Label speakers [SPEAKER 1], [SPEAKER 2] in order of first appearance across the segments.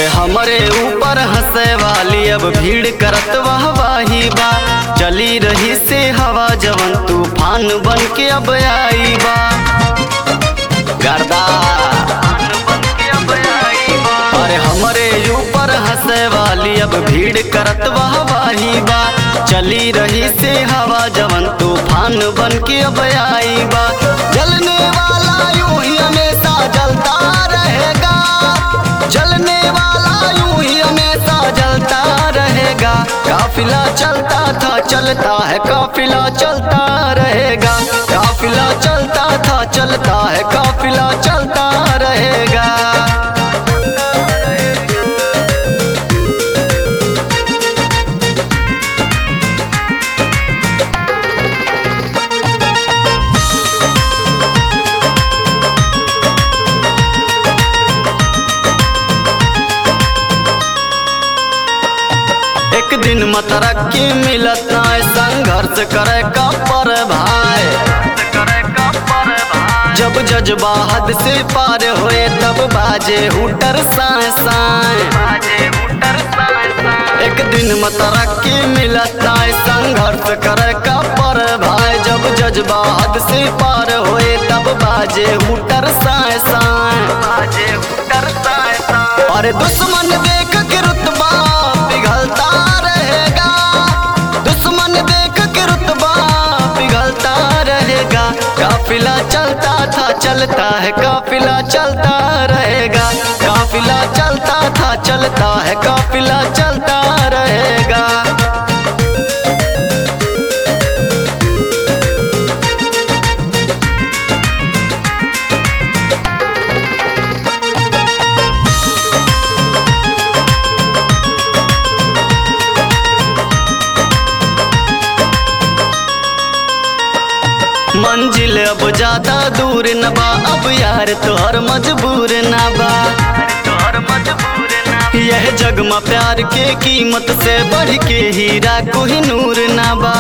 [SPEAKER 1] अरे हमरे ऊपर हंसे वाली अब भीड़ करत वाह वाही बा चली रही से हवा जवन तूफान बन के अब आई बा गर्दा अरे हमरे ऊपर हंसे वाली अब भीड़ करत वाह वाही बा चली रही से हवा जवन तूफान बन के अब आई बा जलने वाला यूं ही हमेशा जलता रहेगा जलने वाला यूं ही हमेशा जलता रहेगा काफिला चलता था चलता है काफिला चलता रहेगा काफिला चलता था चलता है काफिला चलता रहेगा एक दिन मतरक्की मिलत ना संघर्ष करे का पर भाई जब जज्बा हद से पार होए तब बाजे हुटर साए साए एक दिन मतरक्की मिलत ना संघर्ष करे का पर भाई जब जज्बा हद से पार होए तब बाजे हुटर साए साए अरे दुश्मन देख के रुतबा पिघलता रहेगा दुश्मन देख के रुतबा पिघलता रहेगा काफिला चलता था चलता है काफिला चलता रहेगा काफिला चलता था चलता है काफिला चलता रहेगा मंजिल अब ज्यादा दूर न बा अब यार तोहर मजबूर न बा यह जग में प्यार के कीमत से बढ़ के हीरा कोही नूर न बा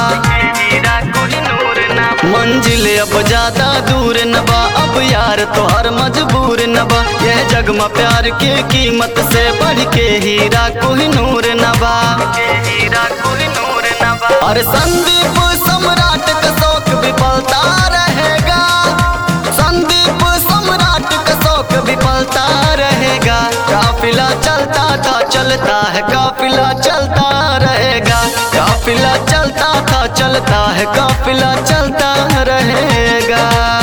[SPEAKER 1] मंजिल अब ज्यादा दूर न बा अब यार तोहर मजबूर न बा यह जग में प्यार के कीमत से बढ़ के हीरा कोही नूर न बा अरे संदीप सम्राट का शौक विफलता रहेगा संदीप सम्राट का शौक विफलता रहेगा काफिला चलता था चलता है काफिला चलता रहेगा काफिला चलता था चलता है काफिला चलता रहेगा